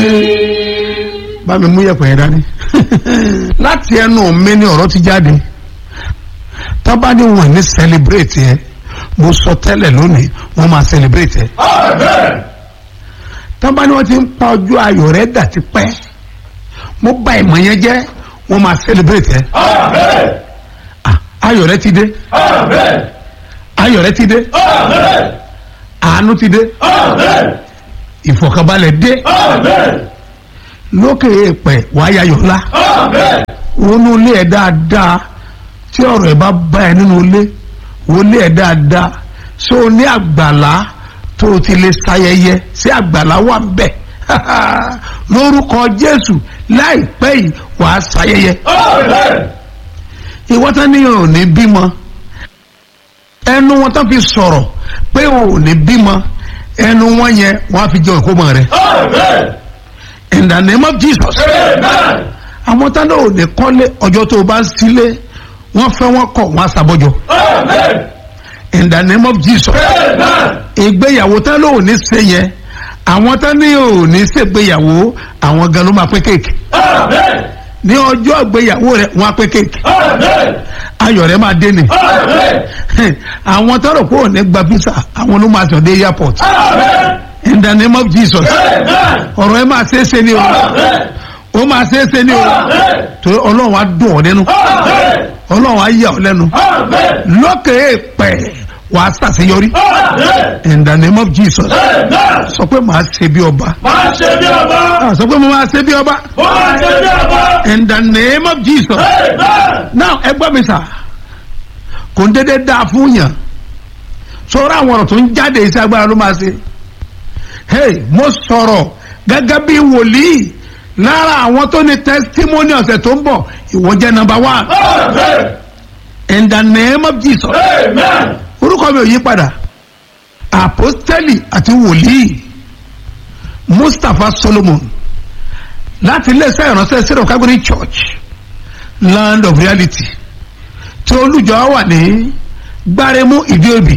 bá mi mú yẹ̀pẹ̀ yẹn dání láti ẹnu mi ni ọ̀rọ̀ ti jáde tábà ní wọn ní celebrate yẹn mo sọ tẹ́lẹ̀ lónìí wọ́n máa celebrate yẹn tábà ní wọ́n ti ń pa ọjọ́ ayọ̀ rẹ̀ dà ti pẹ́ mo bà ìmọ̀ yẹn jẹ́ wọ́n máa celebrate yẹn Ah, ayọ̀ rẹ̀ ti dé ayọ̀ rẹ̀ ti dé àánú ti dé ìfọ̀kànbalẹ̀ dé lókè èèpẹ̀ wàá yayọ̀ ńlá wọnú ilé ẹ̀ dáadáa tí ọ̀rọ̀ ẹ̀ bá bá ẹ nínú ilé wọlé ẹ̀ dáadáa ṣé o ní àgbàlá tó o ti lè ṣayẹyẹ sí àgbàlá wà ń bẹ̀ lórúkọ Jésù láìpẹ́ yìí wàá ṣayẹyẹ ìwọ tán níyàn ò ní bímọ ẹnu wọn tán fi sọ̀rọ̀ pé ò ní bímọ ẹnu wọn yẹn wọn á fi jẹ ìkómọ rẹ in the name of Jesus àwọn tán náà ò ní kọ́lé ọjọ́ tó o bá ń sílé wọ́n fẹ́ wọ́n kọ̀ wọ́n á sàbọ̀jọ in the name of Jesus ìgbéyàwó tán náà ò ní ṣe yẹn àwọn tán ní ò ní ṣègbéyàwó àwọn gan ló máa pín kéèkì ní ọjọ́ ìgbéyàwó rẹ̀ wọ́n á pín kéèkì ayọ̀ rẹ̀ máa dé ni àwọn tán rò pé ò ní gba visa àwọn ló máa sọ dé airport in the name of Jesus ọ̀rọ̀ ẹ máa ṣeéṣe ni o ó máa ṣeéṣe ni o torí ọlọ́run á dùn ọ́ nínú ọlọ́run á yà ọ́ lẹ́nu lókè èèpẹ̀ wàá ṣàṣeyọrí in the name of Jesus sọ pé màá ṣe bí ọba Máa ṣe bí ọba. Ah, sọ pé mo máa ṣe bí ọba Ó máa ṣe bí ọba. in the name of Jesus Amen. now ẹ gbọ́ mi sà kò ń dédé dáa fún yàn sọ̀rọ̀ àwọn ọ̀rọ̀ tó ń jáde iṣẹ́ agbára ló máa ṣe hey mo sọ̀rọ̀ gẹ́gẹ́ bí wòlíì lára àwọn tó ní testimony ọ̀sẹ̀ tó ń bọ̀ ìwọ jẹ́ number one Amen. in the name of Jesus Amen. orúkọ mi ò yí padà apostoli àti wòlíì Mustapha Solomon láti iléeṣẹ́ ìránṣẹ́ syrup calgary church land of reality tí olùjọ wà ní gbáremú ìdíòbí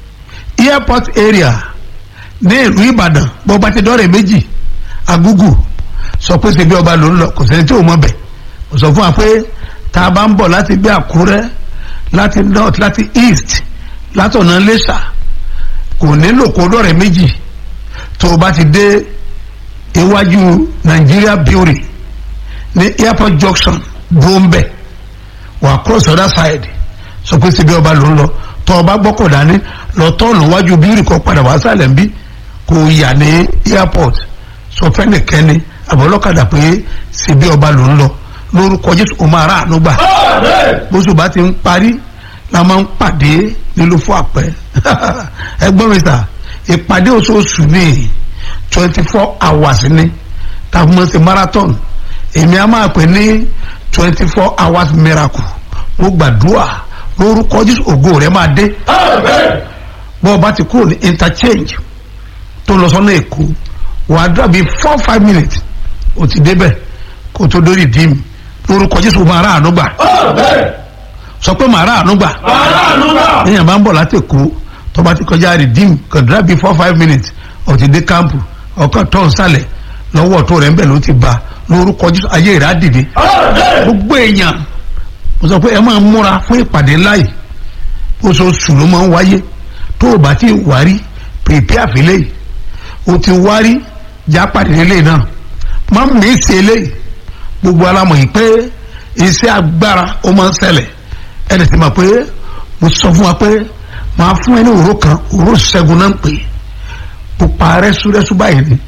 airport area ní ìlú Ìbàdàn bó bá ti dọ́rẹ̀ méjì agúgù sọ pé ṣe bí ọba ló ń lọ kò sẹ́ni tí ò mọ̀ bẹ̀ kò sọ fún wa pé tá a bá ń bọ̀ láti bí Àkúrẹ́ láti north láti east látọ̀nà Iléṣà kò nílò kó dọ́rẹ̀ méjì tó o bá ti dé iwájú Nigeria brewery ní airport junction brombe wà cross the other side sọ pé síbi ọba ló ń lọ tọ́ ọba gbọ́kọ̀ dání lọ tọ́ọ̀nù wájú brewery kan padà wá sálẹ̀ ń bí kò yà ní airport sọ fẹ́nìkẹ́ni àbọ̀lọ́kadà pé síbi ọba ló ń lọ lórúkọ Jésù o máa rà àánú gbà Amen. bóṣù bá ti ń parí la máa ń pàdé nílùú fún àpẹ ẹgbọ́n mi sà ìpàdé oṣooṣù ní twenty four hours ní tàbí mo ṣe marathon èmi á máa pè ní twenty four hours miracle mo gbàdúrà lórúkọ Jésù ògo rẹ máa dé Amen. bọ́ ọ bá ti kúrò ní interchange tó lọ sọ́nà èkó wàá dúrà bíi four five minutes ó ti débẹ̀ kó tó dórí dìímù lórúkọ Jésù máa rà àánú gbà Amen. sọ pé màá rà àánú gbà Aláàánú náà. èèyàn bá ń bọ̀ láti èkó tó bá ti kọjá redeem kàn dúrà bíi four five minutes ó ti dé kámpù ọkàn tó ń sálẹ̀ lọ́wọ́ tó rẹ̀ ń bẹ̀ ló ti ba lórúkọ Jésù ayé rẹ̀ á dìde Amen. gbogbo èèyàn mo sọ pé ẹ máa múra fún ìpàdé láì oṣooṣù ló máa ń wáyé tó o bá ti wárí pèpè àfilẹ̀ yìí o ti wárí jápàdé nílé náà má mi ṣe eléyìí gbogbo alamọ̀ yìí pé iṣẹ́ agbára ó máa ń ṣẹlẹ̀ ẹni tí ma pé mo sọ fún wa pé màá fún ẹ ní òró kan òró ṣẹ́gun náà ń pè é pupa rẹ́súrẹ́sú báyìí ni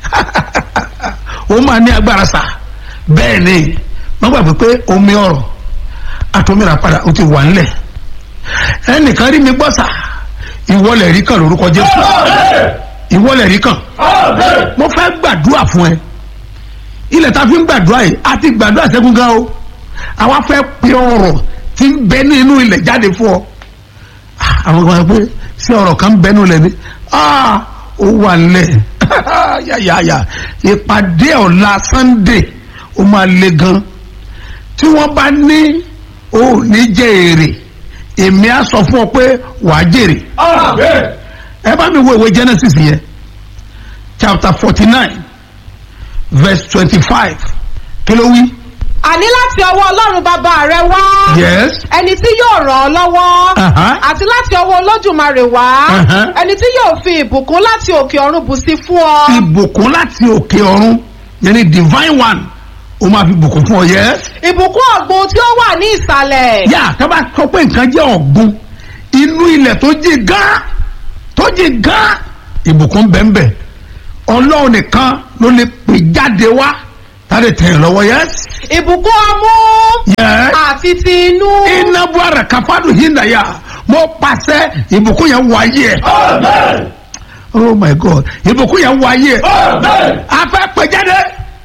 ó máa ní agbára sá bẹ́ẹ̀ ni wọ́n gbàgbé pé omi ọ̀rọ̀ àtòmíra padà ó ti wà nílẹ̀ ẹnìkan rí mi gbọ́ sá ìwọlẹ̀ rí kan lórúkọ Jésù Amen. ìwọlẹ̀ rí kan Amen. mo fẹ́ gbàdúrà fún ẹ ilẹ̀ tá a fi ń gbàdúrà yìí a ti gbàdúrà sẹ́gun gan o àwa fẹ́ pe ọ̀rọ̀ tí ń bẹ nínú ilẹ̀ jáde fún ọ Ah, àwọn kan pé ṣé ọ̀rọ̀ kan ń bẹ nínú ilẹ̀ ni Ah, ó wà nílẹ̀ yàyàyà ìpàdé ọ̀la Sunday ó máa le gan tí wọ́n bá ní ò ní jẹ́ èrè èmi á sọ fún ọ pé wàá jèrè Amen. ẹ bá mi wo ìwé Genesis yẹn chapter forty nine verse twenty-five kí ló wí. àní láti ọwọ́ ọlọ́run bàbá rẹ wá yes ẹni tí yóò ràn ọ́ lọ́wọ́ Aha. àti láti ọwọ́ olódùmarè wá Aha. ẹni tí yóò fi ìbùkún láti òkè ọ̀run bù sí fún ọ. ìbùkún láti òkè ọ̀run yẹn ni divine one ó máa fi bùkún fún ọ yes. ìbùkún ọ̀gbun tí ó wà ní ìsàlẹ̀. yà tó bá sọ pé nǹkan jẹ́ ọ̀gbun inú ilẹ̀ tó jí gán tó jí gán ìbùkún bẹ́ẹ̀nbẹ́ẹ̀ ọlọ́run nìkan ló lè pè jáde wá tàbí tẹ̀yìn lọ́wọ́ yes. ìbùkún ọmú yes. àti ti inú. iná buhari kafadu hindaya mo pàṣẹ ìbùkún yẹn wọ ayé ẹ Amen. oh my god ìbùkún yẹn wọ ayé ẹ Amen. afẹ́ pè jáde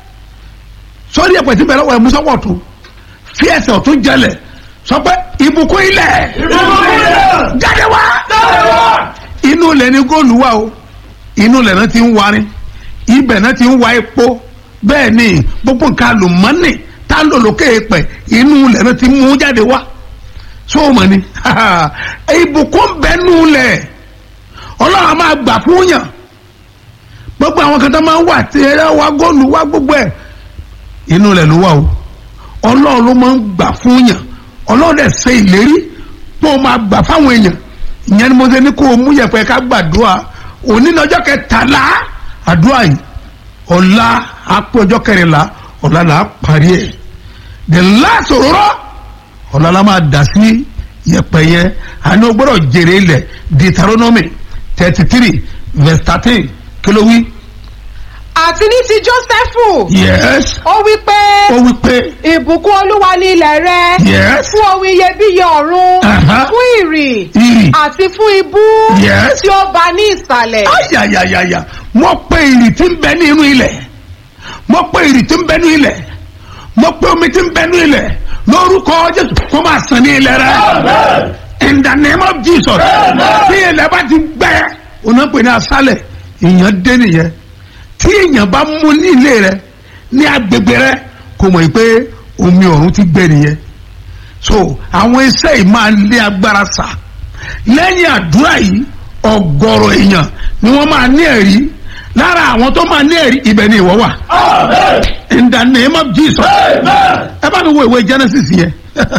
sórí ẹ̀pẹ̀ tí bẹ̀rẹ̀ wọ̀ ẹ̀ musọ́wọ́ tó fi ẹsẹ̀ ọ̀tún jẹlẹ̀ sọ pé ìbùkún ilẹ̀ Ìbùkún ilẹ̀. jáde wá Jáde wá. inú ilẹ̀ ni góòlù wà o inú ilẹ̀ náà ti ń warin ibẹ̀ náà ti ń wa epo bẹ́ẹ̀ ni gbogbo nǹkan àlùmọ́nì tá a lò lókè pẹ̀ inú ilẹ̀ náà ti mú jáde wá sóòmọ̀ ni ìbùkún bẹ́ẹ̀nu ilẹ̀ ọlọ́run a máa gbà fún yàn gbogbo àwọn kan tó máa ń wà tí ẹ wá góòlù wá gbogbo ẹ̀ inú ilẹ̀ ló wà o ọlọ́run ló máa ń gbà fún yàn ọlọ́run dẹ̀ ṣe ìlérí pé ó máa gbà fáwọn èèyàn ìyẹn ni mo ṣe ní kó o mú yẹpẹ ká gbàdúrà òní ní ọjọ́ kẹtàlá àdúrà yìí ọ̀la àpò ọjọ́ kẹrìnlá ọ̀la là á parí ẹ̀ the last òróró ọ̀la la máa dà sí yẹpẹ yẹn àní o gbọ́dọ̀ jèrè ilẹ̀ Deuteronomy thirty three verse thirteen kí ló wí. àti ní ti jósẹ́fù. yes ó wí pé ó wí pé ìbùkún olúwa ní ilẹ̀ rẹ. yes fún ohun iyebíye ọ̀run. Aha. fún ìrì. ìrì àti fún ibú. Yes. tí ó bá ní ìsàlẹ̀. ayayayaya mo pe ìrì tí ń bẹ ní inú ilẹ̀ mo pe ìrì tí ń bẹ ní ilẹ̀ mo pe omi tí ń bẹ ní ilẹ̀ lórúkọ jésù kó máa sàn ní ilẹ̀ rẹ Amen. in the name of jesus tí ilẹ̀ bá ti gbẹ ọ̀nà pè ní asálẹ̀ èèyàn dé nìyẹn tí èèyàn bá mú ní ilé rẹ ní agbègbè rẹ kò mọ̀ pé omi ọ̀run ti gbẹ nìyẹn so àwọn iṣẹ́ yìí máa lé agbára sá lẹ́yìn àdúrà yìí ọ̀gọ̀rọ̀ èèyàn ni wọ́n máa ní ẹ̀rí lára àwọn tó máa ní ẹ̀rí ibẹ̀ ni ìwọ wà Amen. in the name of jesus Amen. ẹ bá mi wo ìwé genesis yẹn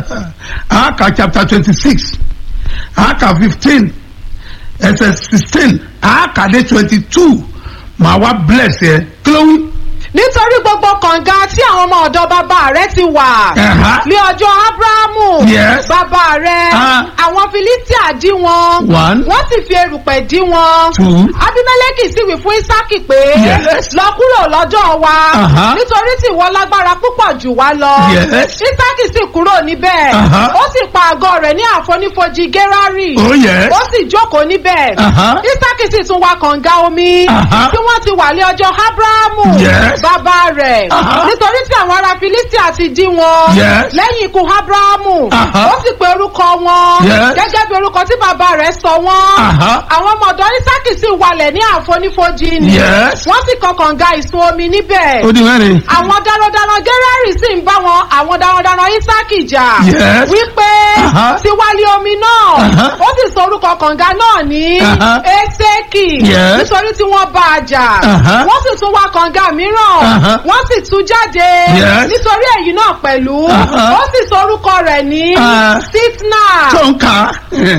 àáka chapter twenty six àáka fifteen ẹsẹ̀ sixteen àáka dé twenty two màá wá bless yẹ kí ló wí. nítorí gbogbo kànga tí àwọn ọmọ ọ̀dọ̀ bàbá rẹ ti wà. Ẹ̀há. ní ọjọ́ abrahamu. Yes. bàbá rẹ. Ah. àwọn filistia dí wọn. One. wọ́n sì fi erùpẹ̀ dí wọn. Two. abimeleki sì wí fún isaki pé. Yes. lọ kúrò lọ́jọ́ wa. Aha. nítorí tí ìwọ lágbára púpọ̀ jù wá lọ. Yes. isaki sì kúrò níbẹ̀. Aha. ó sì pa àgọ́ rẹ̀ ní àfonífojì gerari. oh yes. ó sì jókòó níbẹ̀. Aha. isaki sì tún wa kànga omi. Aha. tí wọ́n ti wà ní ọjọ́ abrahamu. Yes. bàbá rẹ̀. Aha. nítorí tí àwọn ará filistia ti dí wọn. Yes. lẹ́yìn ikú abrahamu. Aha. ó sì pe orúkọ wọn. Yes. gẹ́gẹ́ bí orúkọ tí bàbá rẹ̀ sọ wọ́n. Aha. àwọn ọmọ ọ̀dọ́ isaki sì walẹ̀ ní àfonífojì ni. Yes. wọ́n sì kan kànga ìsun omi níbẹ̀. ó di mẹ́rin. àwọn darandaran gerari sì ń bá wọn àwọn darandaran isaki jà. Yes. wípé Aha. ti wálé omi náà. Aha. ó sì sọ orúkọ kànga náà ní Aha. eseki. Yes. nítorí tí wọ́n bá a jà. Aha. wọ́n sì tún wá kànga mìíràn. Aha. wọ́n sì tú jáde. Yes. nítorí èyí náà pẹ̀lú. Aha. ó sì sọ orúkọ rẹ̀ ní Ah. sitna. tó ń kà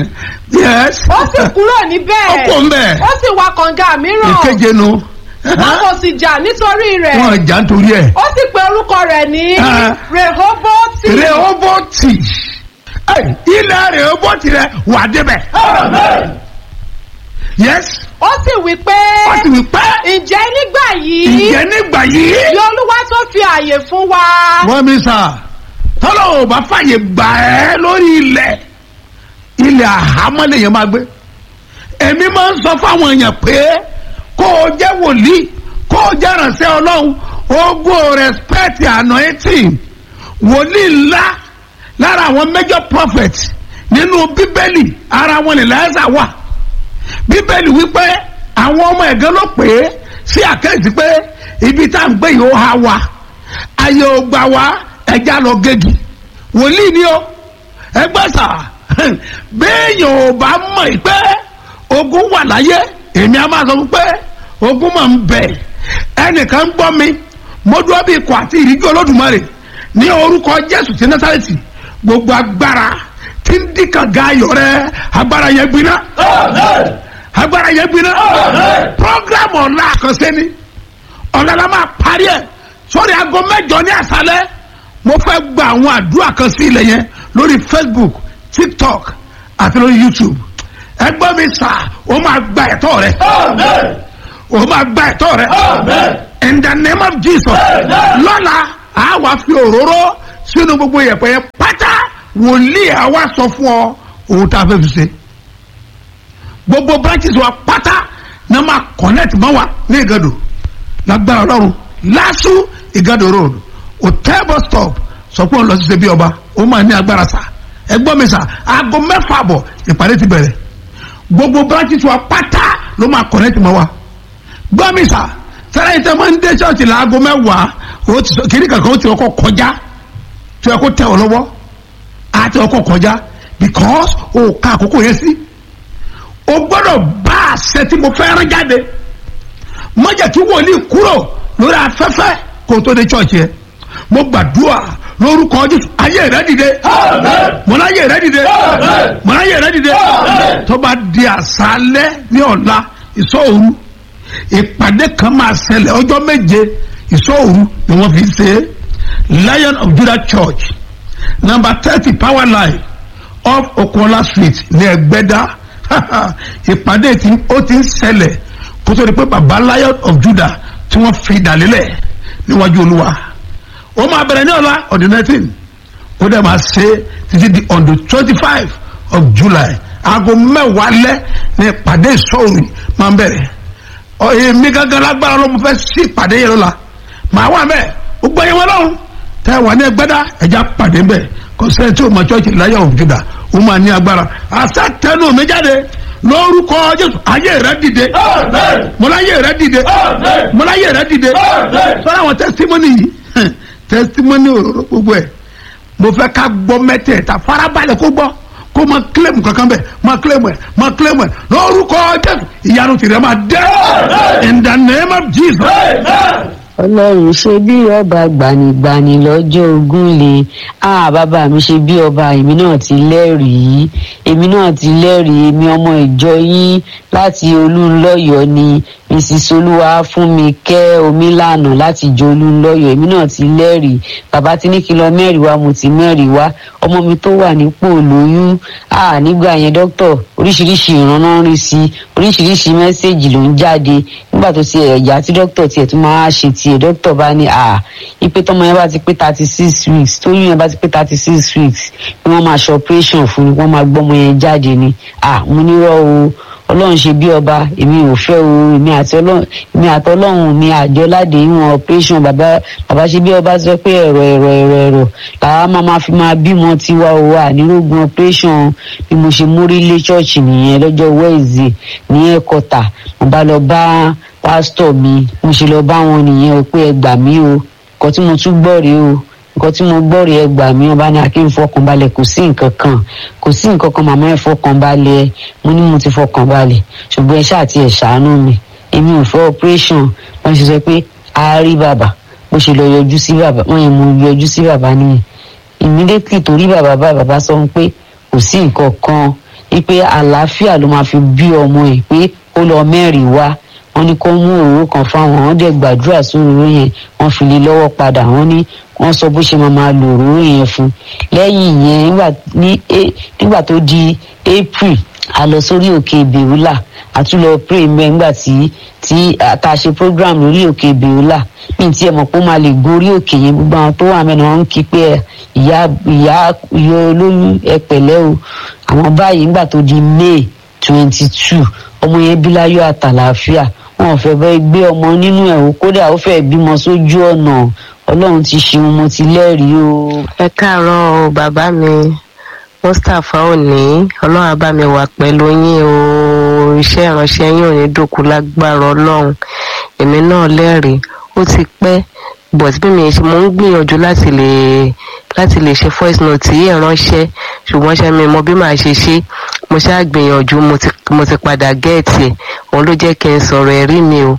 yes. ó sì kúrò níbẹ̀. ó kò ń bẹ̀. ó sì wá kànga mìíràn. ìkeje nu. wọn kò sì jà nítorí rẹ̀. wọn jà nítorí ẹ̀. ó sì pe orúkọ rẹ̀ ní Ah. rehoboti. rehoboti ilẹ̀ rehoboti rẹ̀ wà débẹ̀. Amen. yes. ó sì wí pé ó sì wí pé ǹjẹ́ nígbà yìí ìjẹ́ nígbà yìí. ni olúwa tó fi àyè fún wa. wọ́n mi sà tọ́lọ̀ ò bá fàyè gbà ẹ́ lórí ilẹ̀ ilẹ̀ àhámọ́ lèèyàn máa gbé èmi máa ń sọ fáwọn èèyàn pé kó o jẹ́ wòlíì kó o jẹ́ ránṣẹ́ ọlọ́run ogo respect anointing wòlíì ńlá lára àwọn major prophets nínú bíbélì ara wọn lè láyásà wà bíbélì wípé àwọn ọmọ ẹ̀gán ló pè é sí àkẹ́yìntì pé ibi tá à ń gbé yìí ó ha wa ayé ò gbà wá ẹja lọ gégi wòlíì ni ó ẹgbẹ́ sà béèyàn ò bá mọ̀ pé ogun wà láyé èmi á máa sọ fún pé ogun máa ń bẹ ẹnìkan gbọ́ mi mo dúró bí ikọ̀ àti ìríjú olódùmarè ní orúkọ jésù ti násàrẹ́tì gbogbo agbára tí ń dí kànga ayọ̀ rẹ agbára yẹn gbiná Amen. agbára yẹn gbiná Amen. program ọ̀la àkànṣe ni ọ̀la la máa parí ẹ̀ sórí aago mẹ́jọ ní àṣálẹ́ mo fẹ́ gba àwọn àdúrà kan sí ilẹ̀ yẹn lórí facebook tiktok àti lórí youtube ẹgbẹ́ mi sà ó máa gba ẹ̀tọ́ rẹ Amen. ó máa gba ẹ̀tọ́ rẹ Amen. in the name of jesus Amen. lọ́la a wá fi òróró sínú gbogbo ìyẹ̀pẹ̀ yẹn pátá wòlíì a wá sọ fún ọ ohun tá a fẹ́ fi ṣe gbogbo branches wa pátá náà máa connect mọ́ wa ní ìgàdò lágbára ọlọ́run lásù ìgàdò road hotel bus stop sọ pé òun lọ sí ṣe bí ọba ó máa ní agbára sá ẹgbọ́n mi sá aago mẹ́fà àbọ̀ ìpàdé ti bẹ̀rẹ̀ gbogbo branches wa pátá ló máa connect mọ́ wa gbọ́ mi sá sẹ́rẹ́ yìí tẹ́ máa ń dé ṣọ́ọ̀ṣì láago mẹ́wàá ó ti sọ kiri kankan ó ti ọkọ̀ kọjá tí ó yẹ kó tẹ̀ ọ́ lọ́wọ́ á ti ọkọ̀ kọjá because o ka àkókò yẹn sí o gbọ́dọ̀ bá àṣẹ tí mo fẹ́ rán jáde má jẹ́ kí wòlíì kúrò lórí afẹ́fẹ́ kó o tó dé ṣọ́ọ̀ṣì yẹn mo gbàdúrà lórúkọ Jésù ayé rẹ dìde Amen. mo láyé rẹ dìde Amen. mo láyé rẹ dìde Amen. tó bá di àṣálẹ́ ní ọ̀la ìṣọ́òru ìpàdé kan máa ṣẹlẹ̀ ọjọ́ méje ìṣọ́òru ni wọ́n fi ṣe é Lion of Judah Church number thirty power line off Okola street ní Ẹgbẹ́dá ìpàdé tí ó ti ń ṣẹlẹ̀ kó tó di pé baba Lion of Judah tí wọ́n fi dàlélẹ̀ níwájú Olúwa ó máa bẹ̀rẹ̀ ní ọ̀la on the nineteen ó dẹ̀ máa ṣe títí di on the twenty five of July aago mẹ́wàá lẹ́ ní ìpàdé ìṣòro máa ń bẹ̀rẹ̀ ọ èmi gángan lágbára ló mo fẹ́ sí ìpàdé yẹn lọ́la màá wà mẹ́ẹ̀ ó gbọ́ yẹn wọ́n lọ́rùn tẹ́ wà ní ẹgbẹ́dá ẹja pàdé ń bẹ̀ kò sẹ́ni tí o mọ chọ́ọ̀chì láyé of Judah ó máa ní agbára àṣà tẹnu mi jáde lórúkọ Jésù ayé rẹ dìde Amen. mọláyé rẹ dìde Amen. mọláyé rẹ dìde Amen. sọ́dọ̀ àwọn tẹ́sítímọ́nì yìí tẹ́sítímọ́nì òróró gbogbo ẹ̀ mo fẹ́ ká gbọ́ mẹ́tẹ̀ẹ̀ta farabalẹ̀ kó gbọ́ kó máa kílẹ̀mù kankan bẹ̀ máa kílẹ̀mù ẹ̀ máa kílẹ̀mù ẹ̀ lórúkọ Jésù ìyanu tìrẹ máa dẹ́ in the name of Jesus. Amen. ọlọ́run ṣe bí ọba gbanigbani lọ́jọ́ ogún le ah bàbá mi ṣe bí ọba èmi náà ti lẹ́rìí èmi náà ti lẹ́rìí èmi ọmọ ìjọ yín láti olúńlọ́yọ̀ ni mrs olúwa fún mi kẹ́ omílànà láti jọ olúńlọ́yọ̀ èmi náà ti lẹ́rìí bàbá tí ní kí lọ mẹ́rìí wá mo ti mẹ́rìí wá ọmọ mi tó wà nípò lóyún ah nígbà yẹn dókítà oríṣiríṣi ìrànná rí sí oríṣiríṣi mẹ́sẹ̀gì ló ń jáde nígbà tó ti ẹ̀yà tí dókítà tiẹ̀ tún máa ṣe tiẹ̀ dókítà bá ní à ipe tọmọ yẹn bá ti pé thirty six weeks tóyún yẹn bá ti pé thirty six weeks ni wọ́n máa ṣe operation fún ni wọ́n máa gbọ́mọ yẹn jáde ni à mo nírọ̀ o ọlọ́run ṣe bí ọba èmi ò fẹ́ o èmi àti ọlọ́run èmi àti ọlọ́run mi àjọ láde ìwọ̀n operation bàbá bàbá ṣe bí ọba sọ pé ẹ̀rọ ẹ̀rọ ẹ̀rọ ẹ̀rọ làwa máa ma fi máa bímọ tiwa o wà nírógun operation bí mo ṣe mórí lé ṣọ́ọ̀ṣì nìyẹn lọ́jọ́ wẹ́ẹ̀zì ní ẹ̀kọ́tà mo bá lọ bá pásítọ̀ mi mo ṣe lọ bá wọn nìyẹn o pé ẹ gbà mí o nǹkan tí mo tún gbọ́ rèé o nǹkan tí mo gbọ́ rèé ẹ gbà mí ọba ní akéwì fọkànbalẹ̀ kò sí nǹkan kan kò sí nǹkan kan màmá ẹ fọkànbalẹ̀ mo ní mo ti fọkànbalẹ̀ ṣùgbọ́n ẹ ṣáà ti ẹ̀ ṣàánú mi èmi ò fẹ́ operation wọ́n ṣe sọ pé a rí bàbá bó ṣe lọ yọjú sí bàbá wọ́n yẹn mo yọjú sí bàbá nìyẹn immediately torí bàbá bá bàbá sọ pé kò sí nǹkan kan wípé àlàáfíà ló máa fi bí ọmọ ẹ̀ pé ó lọ mẹ́rin wá wọ́n ní kó mú òróró kan fáwọn wọ́n dẹ̀ gbàdúrà sóróró yẹn wọ́n fi lé lọ́wọ́ padà wọ́n ní wọ́n sọ bó ṣe máa máa lo òróró yẹn fún lẹ́yìn yẹn nígbà ní A- nígbà tó di April a lọ sórí òkè bèrúlà a tún lọ pray mbẹ nígbà tí tí a ta ṣe program lórí òkè bèrúlà mi ti ẹ̀ mọ̀ pé ó máa lè gorí òkè yẹn gbogbo àwọn tó wà mẹ́rin wọ́n ń kí pé ìyá ìyá ìyá olóyún ẹ pẹ̀lẹ́ o àwọn báyìí nígbà tó di May twenty two ọmọ yẹn bí láyọ̀ àtàlàáfíà wọn ò fẹ́ bẹ́ẹ̀ gbé ọmọ nínú ẹ̀ o kódà ó fẹ́ bímọ sójú ọ̀nà ọlọ́run ti ṣeun mo ti lẹ́rìí o. ẹ káàárọ̀ o bàbá mi mustapha òní ọlọ́run á bá mi wà pẹ̀lú yín o iṣẹ́ ìránṣẹ́ yín ò ní dòkú lágbára ọlọ́run èmi náà lẹ́rìí ó ti pẹ́ but bí mi ṣe mo ń gbìyànjú láti lè láti lè ṣe voice note yìí ránṣẹ́ ṣùgbọ́n ṣe mi mọ bí màá ṣe ṣe mo ṣáà gbìyànjú mo ti mo ti padà gẹ́ẹ̀tì ẹ̀ òun ló jẹ́ kí n sọ̀rọ̀ ẹ̀rí mi o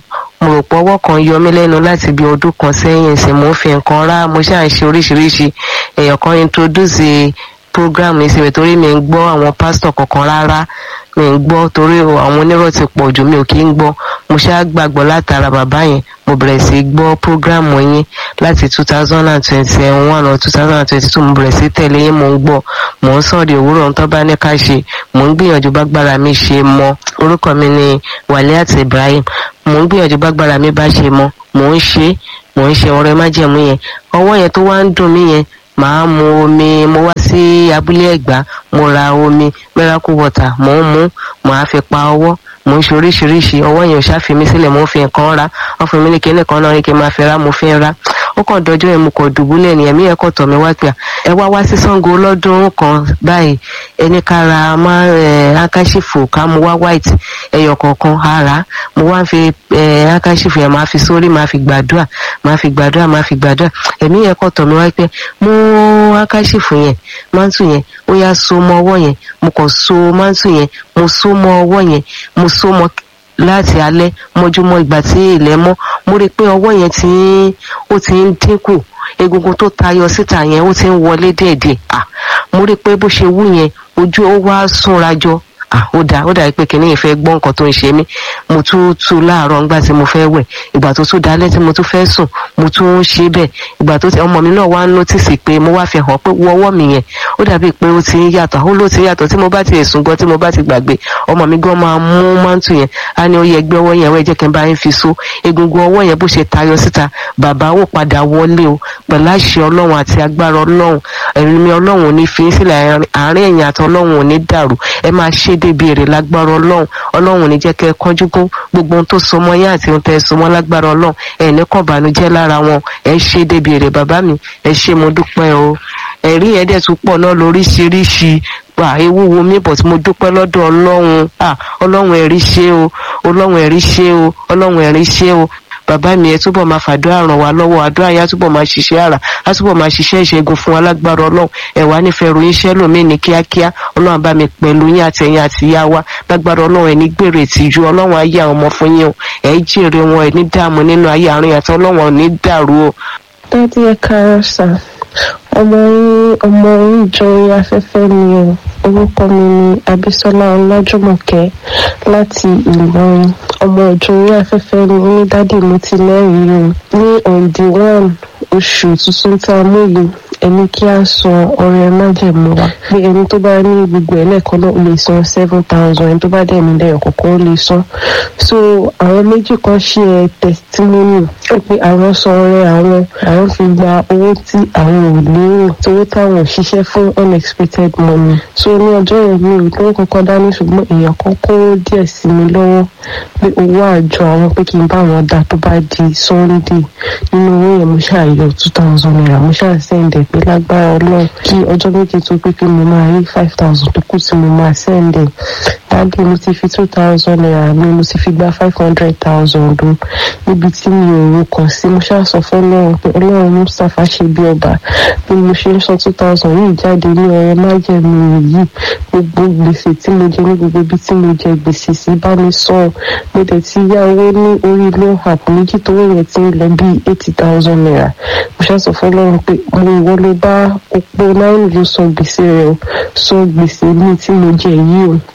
mo rò pé ọwọ́ kan yọ mí lẹ́nu láti bí ọdún kan sẹ́yìn sí mo ń fi nǹkan rá mo ṣáà ń ṣe oríṣiríṣi èèyàn kan introduce program yìí síbẹ̀ torí mi ń gbọ́ àwọn pásítọ̀ kankan rárá mi ń gbọ́ torí àwọn onírọ̀ ti pọ̀ jù mi ò kí ń gbọ́ mo ṣáà gbàgbọ́ látara bàbá yẹn mo bẹ̀rẹ̀ sí í gbọ́ program yín láti two thousand and twenty one or two thousand and twenty two mo bẹ̀rẹ̀ sí í tẹ̀lé yín mo ń gbọ́ mo ń sọ̀rọ̀ òwúrọ̀ ń tọ́ bá ní ká ṣe mo ń gbìyànjú bágbára mi ṣe mọ́ orúkọ mi ni Waliat Ibrahim mo ń gbìyànjú bágbára mi bá ṣe mọ́ mo ń ṣe mo ń ṣe ọrẹ májẹ̀mú yẹn ọwọ́ yẹn tó wá ń dùn mí yẹn màá mu omi mo wá sí abúlé ẹ̀gbá mo ra omi miracle water mo ń mu màá fi pa ọwọ́ mo ń ṣe oríṣiríṣi ọwọ́ yẹn ò ṣáfi mi sílẹ̀ mo ń fi nǹkan ra wọ́n fún mi ní kíní kan náà ní kí n máa fi ra mo fi ń ra ó kàn dọjọ́ yẹn mo kàn dùbúlẹ̀ ní ẹ̀mí ẹ̀kọ́ tọ̀ mi wá pé ẹ wá wá sí Ṣàngó lọ́dún kan báyìí ẹni ká ra máa ẹ̀ akáṣífò ká mu wá white ẹyọ kọ̀ọ̀kan ara mo wá ń fi ẹ̀ akáṣífò yẹn máa fi sórí máa fi gbàdúrà máa fi gbàdúrà máa fi gbàdúrà ẹ̀mí ẹ̀kọ́ tọ̀ mi wá pé mú akáṣífò yẹn mántù yẹn ó yá so mọ́ ọwọ́ yẹn mo kàn so mántù yẹn mo so mọ́ ọwọ́ yẹn mo so mọ́ láti alẹ́ mọ́júmọ́ ìgbà tí ilẹ̀ mọ́ mo rí i pé ọwọ́ yẹn ti ń ó ti ń dínkù egungun tó tayọ síta yẹn ó ti ń wọlé díẹ̀díẹ̀ ah mo rí i pé bó ṣe wú yẹn ojú ó wá súnra jọ ah ó dà ó dà pé kìnìún yìí fẹ́ gbọ́ nǹkan tó ń ṣe mí mo tún tu láàárọ̀ ńgbà tí mo fẹ́ wẹ̀ ìgbà tó tún dalẹ́ tí mo tún fẹ́ sùn mo tún ń ṣe bẹ́ẹ̀ ìgbà tó ti ọmọ mi náà wá ń nọ́tìsì pé mo wá fi hàn pé wo ọwọ́ mi yẹn ó dàbí pé ó ti ń yàtọ̀ ó ló ti ń yàtọ̀ tí mo bá ti sùn gan tí mo bá ti gbàgbé ọmọ mi gan máa mú mántù yẹn á ní ó yẹ gbé ọwọ́ yẹn wẹ́ jẹ́ kí n bá yín fi so egungun ọwọ́ yẹn bó ṣe tayọ síta bàbá ó padà wọlé o pẹ̀lú àṣẹ ọlọ́run àti agbára ọlọ́run ẹ̀mí ọlọ́run ò ní fi sílẹ̀ àárín ẹ̀yìn àti ọlọ́run ò ní dàrú ẹ máa ṣe débi èrè lágbára ọlọ́run ọlọ́run ò ní jẹ́ kẹ́ ẹ kánjú kó gbogbo ohun tó so mọ́ yín àti ohun tẹ́ ẹ so mọ́ lágbára ọlọ́run ẹ̀ ní kàn bànújẹ́ lára wọn ẹ ṣe débi èrè bàbá mi ẹ ṣe mo dúpẹ́ o ẹ̀rí yẹn dẹ̀ tún pọ̀ náà lóríṣiríṣi pa ewu wo mi bọ̀ tí mo dúpẹ́ lọ́dọ̀ ọlọ́run ah ọlọ́run ẹ̀rí ṣe o ọlọ́run ẹ̀rí ṣe o ọlọ́run ẹ̀rí ṣe o bàbá mi ẹ túbọ̀ máa fàdúrà ràn wá lọ́wọ́ àdúrà yẹn á túbọ̀ máa ṣiṣẹ́ àrà á túbọ̀ máa ṣiṣẹ́ ìṣẹ́gun fún alágbára ọlọ́run ẹ wá nífẹ̀ẹ́ ròyìn iṣẹ́ lòmíì ní kíákíá ọlọ́run bá mi pẹ̀lú yín àtẹ̀yìn àti ìyá wa lágbára ọlọ́run ẹ ní gbèrè ìtìjú ọlọ́run ayé àwọn ọmọ fún yín o ẹ jèrè wọn ẹ ní dààmú nínú ayé àárín àti ọlọ́run ò ní dàrú o. dádì ẹ káàárọ̀ sà ọmọ yín ọmọ yín jọ orí afẹ́fẹ́ ni o orúkọ mi ni abisola ọlájúmọ̀kẹ́ láti ìlọrin ọmọ ìjọ orí afẹ́fẹ́ ni ní dádì mo ti lẹ́rìí o ní òǹdí one oṣù tuntun tá a mú yìí ẹni kí a san ọrẹ májẹ̀mú wa pé ẹni tó bá ní gbogbo ẹ̀ lẹ́ẹ̀kan náà ó lè san seven thousand ẹni tó bá dẹ̀ ní lẹ́yọ̀ kọ̀ọ̀kan ó lè san so àwọn méjì kan ṣe ẹ testimony pé àwọn san ọrẹ àwọn àwọn fi gba owó tí àwọn ò lérò owó táwọn ò ṣiṣẹ́ fún unexpected money so ní ọjọ́ yẹn mi ò lówó kankan dání ṣùgbọ́n èèyàn kan kó díẹ̀ sí mi lọ́wọ́ pé owó àjọ àwọn pé kí n bá wọn dá tó bá di sunday nínú owó yẹn mo ṣàyọ two thousand naira mo ṣàṣẹ́ǹdẹ̀ pé lágbára ọlọ́run kí ọjọ́ méje tó pé pé mo máa rí five thousand tó kù tí mo máa ṣẹ́ǹdẹ̀ dábì mo ti fi two thousand naira mi mo ti fi gba five hundred thousand o níbi tí mi ò ro kàn sí mo ṣàṣọ fún ọlọ́run pé ọlọ́run mustapha ṣe bí ọba bí mo ṣe ń san two thousand yìí jáde ní ọrẹ májẹ̀mú yìí gbogbo gbèsè tí mo jẹ ní gbogbo ibi tí mo jẹ gbèsè sí bá mi san mo dẹ̀ ti yá owó ní orí loan app méjì tó wọ̀ yẹn ti ń lọ bíi eighty thousand naira mo ṣàṣọ fún ọlọ́run pé mo ìwọ ló bá opó náírà ló san gbèsè rẹ o san gbèsè mi tí mo jẹ yìí o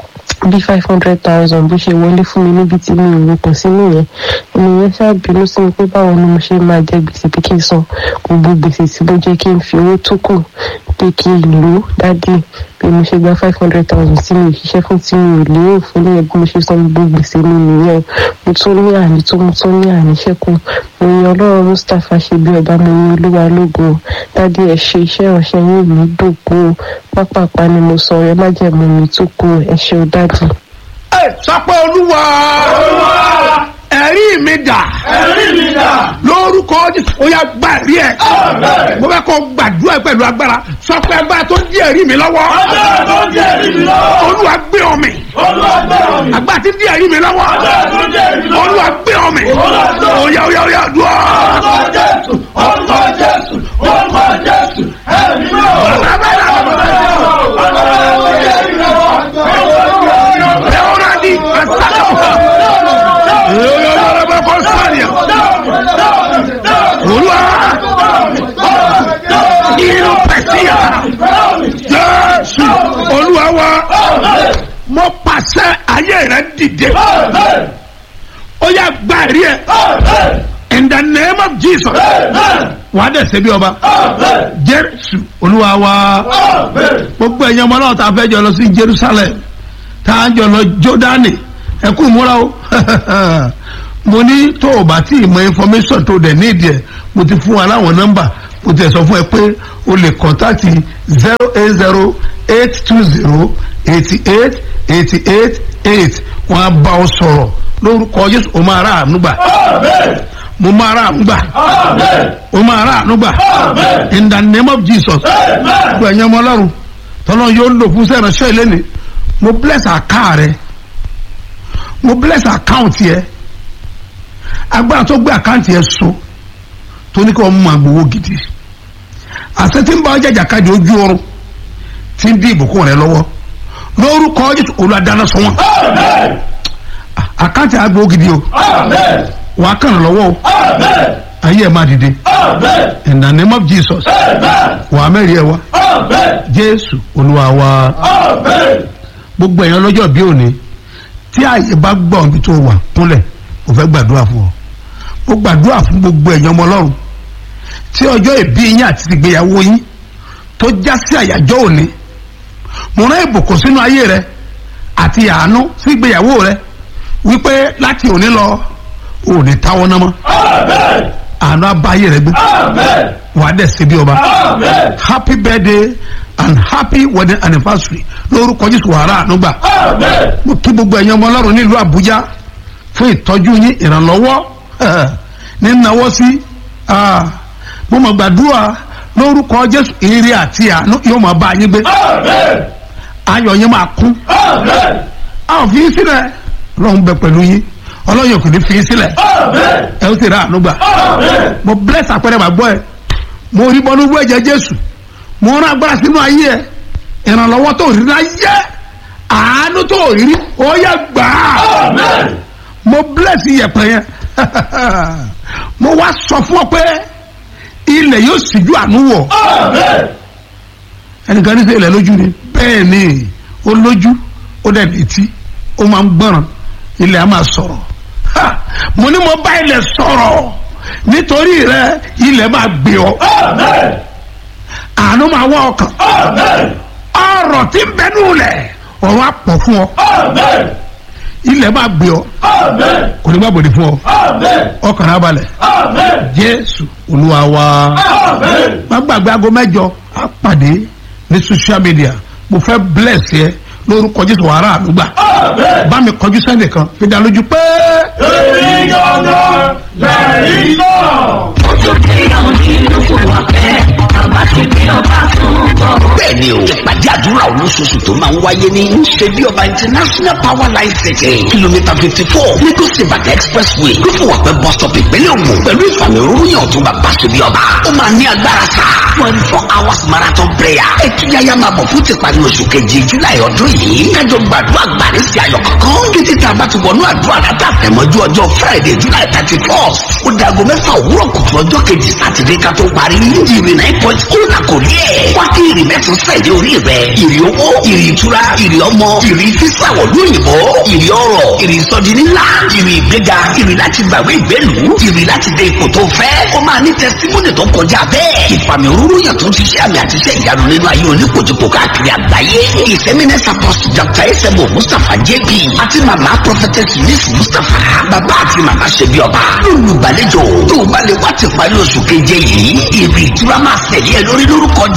bí five hundred thousand bó ṣe wọlé fún mi níbi tí mi ò ròkàn sínú yẹn ènìyàn ṣàbínú sí mi pé báwo ni mo ṣe máa jẹ gbèsè pé kí n san gbogbo gbèsè tí mo jẹ kí n fi owó tó kù pé kí n lò ó dádì bí mo ṣe gba five hundred thousand tí mi ò ṣiṣẹ́ fún tí mi ò lérò fún ní ẹgbẹ́ mo ṣe san gbogbo gbèsè mi nìyẹn mo tún ní àní tó mo tún ní àní ṣẹ́kù mo yan ọlọ́run mustapha ṣe bí ọba mo yan olúwa lógo dádì ẹ ṣe iṣẹ́ ìránṣẹ́ yín mi dògbò pápápá ni mo sọ ẹ má jẹ̀mú mi tó kù ẹ ṣe ó dádì. ẹ sọ pé olúwa Olúwa, ẹ̀rí mi dà ẹ̀rí mi dà. lórúkọ Jésù ó yá gbà rí ẹ Àmín. mo fẹ́ kó gbàdúrà pẹ̀lú agbára sọ pé agbára tó di ẹ̀rí mi lọ́wọ́ Agbára tó ń jẹ́ ẹ̀rí mi lọ́wọ́. olúwa gbé ọmọ Olúwa gbẹ̀rọ̀ mi. agbára tí di ẹ̀rí mi lọ́wọ́ Agbára tó ń jẹ́ ẹ̀rí mi lọ́wọ́. olúwa gbé ọmọ Olúwa gbé ọmọ. ó yá ó yá ó yá dùn Orúkọ Jésù, orúkọ Jésù, orúkọ Jésù, ẹ̀rí mi lọ́wọ́. Agbára tó ń jẹ́ ẹ̀rí mi lọ́wọ́. Leonardi, Asaka. Yo, yo, yo, yo, yo, yo, inú pẹ̀síyà jésù olúwa wa mo pàṣẹ ayé rẹ dìde ó yà gba ẹ̀rí ẹ̀ in the name of jesus wà á dẹ̀ ṣe bí ọba jésù olúwa wa gbogbo ẹ̀yin ọmọ náà tá a fẹ́ jọ lọ sí jerusalem tá a jọ lọ jordani ẹ kú múra o mo ní tó o bá tí ì mọ information tó o dẹ̀ ní ìdí ẹ̀ mo ti fún wa láwọn nọ́mbà mo ti sọ fún ẹ pé o lè kọ́ńtàtì zero eight zero eight two zero eighty eight eighty eight eight wọn á bá ọ sọ̀rọ̀ lórúkọ jésù o máa rà àánú gbà mo máa rà àánú gbà o máa rà àánú gbà in the name of jesus gbogbo ẹ̀yin ọmọ ọlọ́run tọ́lọ́ yóò lò fún sẹ́ránṣẹ́ ìlẹ́ni mo bless àká rẹ mo bless account yẹ agbára tó gbé àkáǹtì yẹn so tó ní kí wọ́n mú agbowó gidi àṣẹ tí ń bá ọjà jàkadì ojú oorun tí ń dín ìbùkún rẹ lọ́wọ́ lórúkọ jésù olùdáná sọ wọn àkáǹtì agbowó gidi o wàá kàn án lọ́wọ́ o ayé ẹ̀ máa dìde in the name of jesus wàá mẹ́rin ẹ̀ wá jésù olúwa wa gbogbo èèyàn lọ́jọ́ bí òní tí àyè bá gbọ́ ibi tó wà kúnlẹ̀ mo fẹ́ gbàdúrà fún ọ mo gbàdúrà fún gbogbo èèyàn ọmọ ọlọ́run tí ọjọ́ ìbí yín àti ìgbéyàwó yín tó já sí àyájọ́ òní mo rán ìbùkún sínú ayé rẹ àti àánú sí ìgbéyàwó rẹ wípé láti òní lọ òní táwọn náà mọ́ àánú abáyé rẹ gbé wàá dẹ̀ síbi ọba happy birthday and happy wedding anniversary lórúkọ jésù wàhálà ànúgbà mo kí gbogbo ẹ̀yin ọmọ ọlọ́run nílùú àbújá fún ìtọ́jú yín ìrànlọ́wọ́ ní náwó sí mo mọ̀ gbàdúrà lórúkọ jésù ire àti àánú yóò máa bá yín gbé ayọ̀ yín máa kún a ò fi yín sílẹ̀ ọlọ́run bẹ pẹ̀lú yín ọlọ́run yóò kò ní fi yín sílẹ̀ ẹ ó sì rà ànúgbà mo bless àpẹẹrẹ màgbọ́ ẹ mo rí bọ́nú bú ẹ̀jẹ̀ jésù mo rán agbára sínú ayé ẹ ìrànlọ́wọ́ tó rí láyé àánú tó rí ó yẹ gbà á mo bless iyẹ̀pẹ̀ yẹn mo wá sọ fún ọ pé ilẹ̀ yóò síjú àánú wọ̀ ẹnìkan ní sẹ́ ilẹ̀ lójú ni bẹ́ẹ̀ ni ó lójú ó dẹ̀ létí ó máa ń gbọ́ràn ilẹ̀ á máa sọ̀rọ̀ mo ní mo bá ilẹ̀ sọ̀rọ̀ nítorí rẹ ilẹ̀ máa gbé ọ àánú máa wọ ọkàn ọrọ̀ tí ń bẹnu lẹ̀ ọ̀rọ̀ á pọ̀ fún ọ ilẹ̀ máa gbé ọ kò ní má bòde fún ọ ọkàn náà balẹ̀ jésù olúwa wa má gbàgbé aago mẹ́jọ á pàdé ní social media mo fẹ́ bless yẹ lórúkọ jésù wàrà àdúgbà bá mi kọjú sẹ́nìkan fi dá lójú pé. èyí gangan lẹ́yìn náà. bẹ́ẹ̀ni o ìpàdé àdúrà olóṣooṣù tó máa ń wáyé ní ṣebí ọba international power line city kìlómítà fifty four lagos ibadan expressway lófùwàpẹ́ bus stop ìpínlẹ̀ ògùn pẹ̀lú ìfàmì òrùyàn tó bá bá ṣebí ọba ó máa ní agbára sá twenty four hours marathon prayer ẹtúyáyá máa bọ̀ fún tìparí oṣù kejì july ọdún yìí kájọ gbàdúrà gbàdé sí ayọ̀ kankan títí tá a bá ti wọnú àdúrà látàfẹ́mọ́jú ọjọ́ friday july thirty first ó dago mẹ́fà òwúrọ̀ kùtù ọjọ́ kejì sátidé ká tó parí ìrì nine point ó là kò rí ẹ̀ wá kí ìrì mẹ́sàn sẹ̀dẹ̀ orí rẹ̀ ìrì owó ìrì ìtura ìrì ọmọ ìrì sísàwọ̀ lóyìnbó ìrì ọrọ̀ ìrì ìsọdi ńlá ìrì ìgbéga ìrì láti gbàgbé ìgbélu ìrì láti dé ipò tó fẹ́ ó máa ní tẹsítímọ́nì tó kọjá bẹ́ẹ̀ ìfàmì òróró yàn tó ti ṣe àmì àti iṣẹ́ ìyanu nínú ayé oníkojúkò káàkiri àgbáyé ìsẹ́mínẹ́sà pọ́st dr esebo mustapha jp àti màmá prophetess miss mustapha bàbá àti màmá ṣebí ọba lólùgbàlejò tó o bá lè wá ti parí oṣù keje yìí ìrì ìtura máa ṣẹ̀lẹ̀ lórí lórúkọ